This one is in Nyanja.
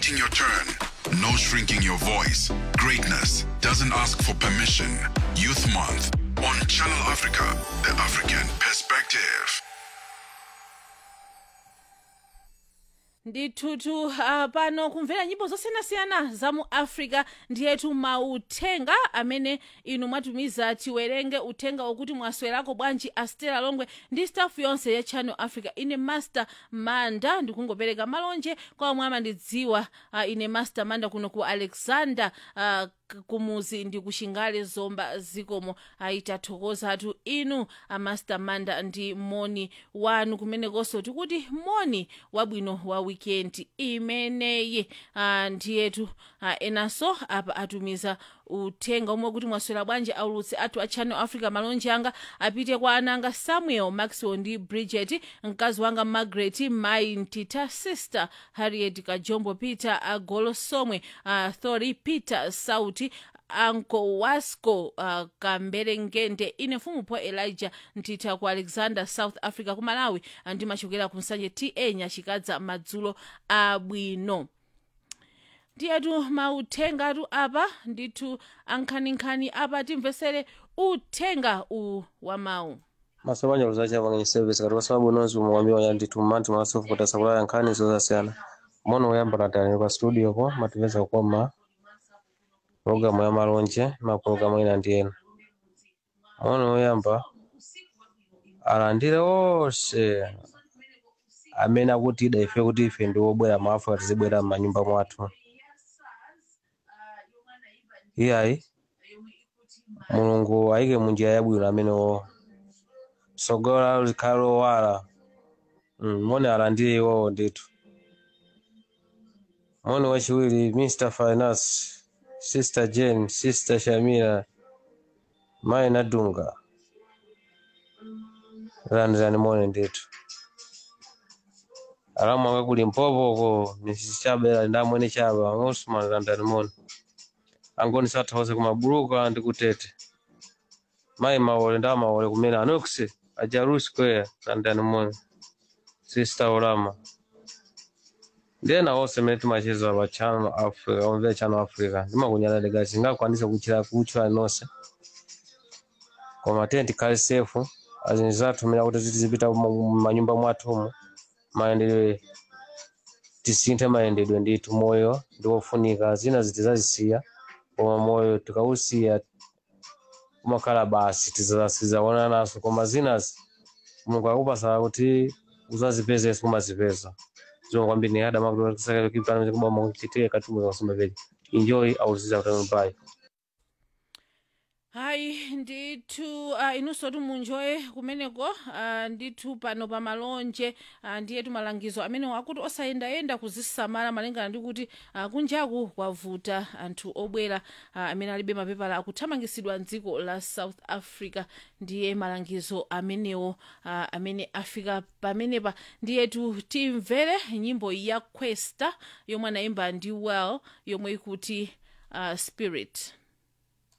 waiting your turn. No shrinking your voice. Greatness doesn't ask for permission. Youth Month on Channel Africa, the African perspective. ndithutu uh, pano kumvera nyimbo zosiyanasiyana za mu africa ndiyetu mauthenga amene inu mwatumiza tiwerenge uthenga wokuti mwaswerako bwanji astela longwe ndi stafu yonse ya channel africa ine master manda ndikungopereka malonje kwa omwe amandidziwa uh, ine master manda kuno ku alexander uh, k- kumuzi ndi kushingale zomba zikomo ayitathokozatu inu amaster manda ndi moni wanu kumenekonso tikuti moni wabwino wa weekend imeneyi uh, ndiyetu uh, enanso apa atumiza uthenga umwe kuti mwaswera bwanji aulutsi athu a channel africa malonje anga apite kwa ananga samuel maxwell ndi bridget mkazi wanga margaret mai ntita sister harriet kajombo peter agolo somwe uh, thori peter sauti anko wasco uh, kamberengende ine mfumu po elijah ntitha ku alexander south africa ku malawi uh, ndimachokera ku nsanje ta nyachikadza madzulo abwino ndiyetu mauthengatu apa ndithu ankhaninkhani apa timvesere uthenga u wa mawu masomanya luzacha pang'enye service kati pasowa bwinozi umwambiwa ya ndithu mmanthi mwasofu kuti asakulaya nkhani zosiyana mono woyamba natani pa studio po matipeza kukoma programu ya malonje mapulogalamu ena ndi ena mono woyamba alandire onse amene akutida ife kuti ife ndi wobwera mu africa tizibwera m'manyumba mwathu iyayi mulungu ayike munjira yabwino amenewo sogola likhale lowala mm, mone alandire iwowo ndithu mone wachiwiri mr finance sister jane sister shamira mayi nadunga landirani mone ndithu alamu ake kuli mpopoko mrs chabela ndamwene chaba osman landirani mone angoni sathawose kumabuluka ndi kutete mayi mawole nda mawole kumene anoksi ajaru square landani mone sister olama ndena onse mene timacheza pa channel africa omvera channel africa ndimakunyala gasi singakwanise kuchira kutchula nonse koma tiye tikhale sefu azinji zathu mene kuti tizipita mumanyumba mwathumu mayendedwe tisinthe mayendedwe ndithu moyo ndi wofunika zina zitizazisiya koma moyo tikausiya kumakhala basi tizasizaona naso koma zinazi mulungu akupasa kuti uzazipezenso kumazipeza zomwe kwambiri ni ada makutikipana kuchitire katumwe kasoma peji enjoy auziza utano pai hayi ndithu uh, inunso timunjoye kumeneko uh, ndithu pano pa malonje uh, ndiyetu malangizo amenewo akuti osayendayenda kuzisamala malingana ndi kuti uh, kunjaku kwavuta anthu obwera uh, amene alibe mapepala akuthamangisidwa mdziko la south africa ndiye malangizo amenewo uh, amene afika pamenepa ndiyetu timvere nyimbo ya questa yomwe anayimba ndi well yomwe ikuti uh, spirit